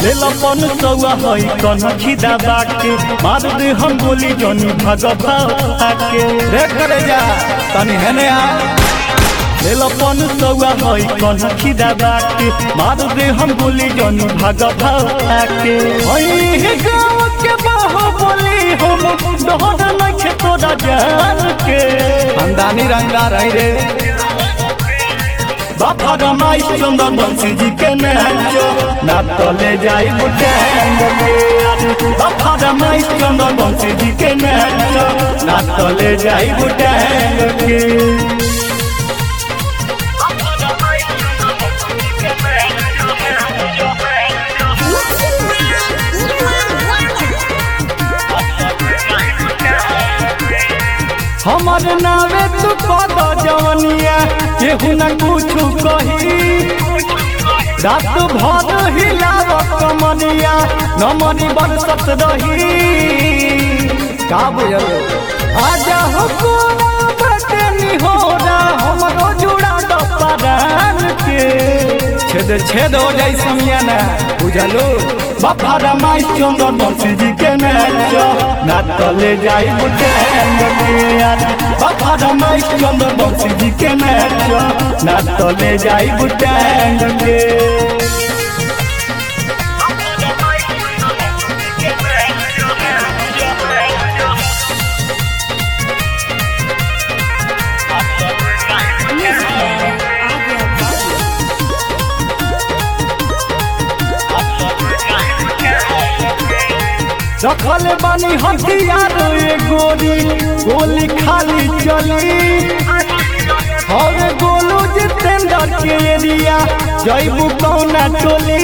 दिलपन सौआ हई कनखी दबा के मार दे हम गोली जनी भगवा के रे करे जा तनी हेने आ दिलपन सौआ हई कनखी दबा के मार दे हम गोली जनी भगवा के हई गाँव के बाहो बोली हम डहर नखे तोरा जान के खानदानी रंगदार है रे बाबा रमाई चंदन बंसी जी के नाचो ना तले जाई बुटेंग के बाबा रमाई चंदन बंसी जी के नाचो ना तले जाई बुटेंग के हमार नावे तू कद जवनिया केहू न कुछ कही रात भर हिलाव कमनिया नमनी बरसत रही का बुझल आजा हो कोना बटनी हो जा हमरो जुड़ा डपरान के छेद छेद हो जाई समिया ना बुझलो बाबा रमाई चंदन बंसी जी के नाचो ना तले जाई बुटेंग के यार बाबा रमाई चंदन बंसी जी के नाचो ना तले जाई बुटेंग के रखल बानी हथियार ए गोली गोली खाली चली हवे गोलू जितेंद्र के एरिया जैबू कौना टोली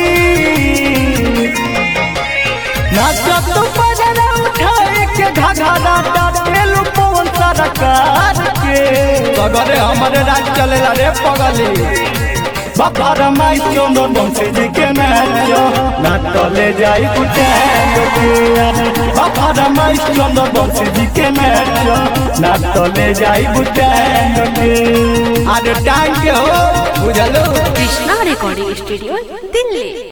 नाचत बजना उठाए के घाघरा डाटेलू पवन सरकार के सगरे हमारे राज चलेला रे पगली बाबा रमाई चंदन बंसी जी के नाचो ना तले जाई बुटेंग के बाबा रमाई चंदन बंसी जी के नाचो ना तले जाई बुटेंग के अरे टांग के हो बुझलो কৃষ্ণা রেকর্ডিং স্টুডিও দিল্লি